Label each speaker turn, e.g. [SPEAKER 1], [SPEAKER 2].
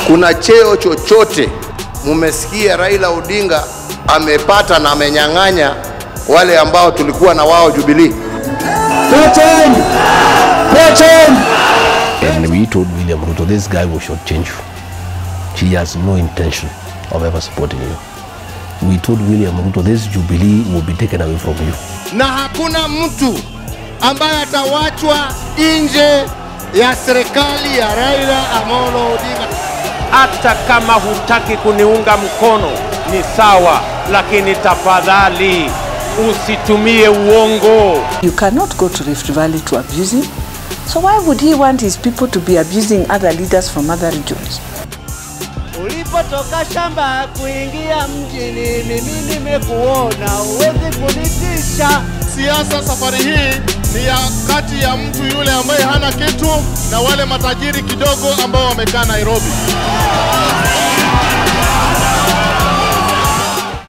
[SPEAKER 1] kuna cheo chochote mumesikia Raila Odinga amepata na amenyang'anya wale ambao tulikuwa na wao Jubilee?
[SPEAKER 2] And we told William Ruto, this guy will shortchange you. He has no intention of ever supporting you. We told William Ruto, this Jubilee will be taken away from you.
[SPEAKER 3] na hakuna mtu ambaye atawachwa nje ya serikali ya Raila Amolo Odinga.
[SPEAKER 4] hata kama hutaki kuniunga mkono ni sawa, lakini tafadhali usitumie uongo.
[SPEAKER 5] You cannot go to Rift Valley to abuse him. So why would he want his people to be abusing other leaders from other regions?
[SPEAKER 6] Ulipotoka shamba kuingia mjini, mimi nimekuona, huwezi kunitisha.
[SPEAKER 3] Siasa safari hii ni ya kati ya mtu yule ambaye hana kitu na wale matajiri kidogo ambao wamekaa Nairobi.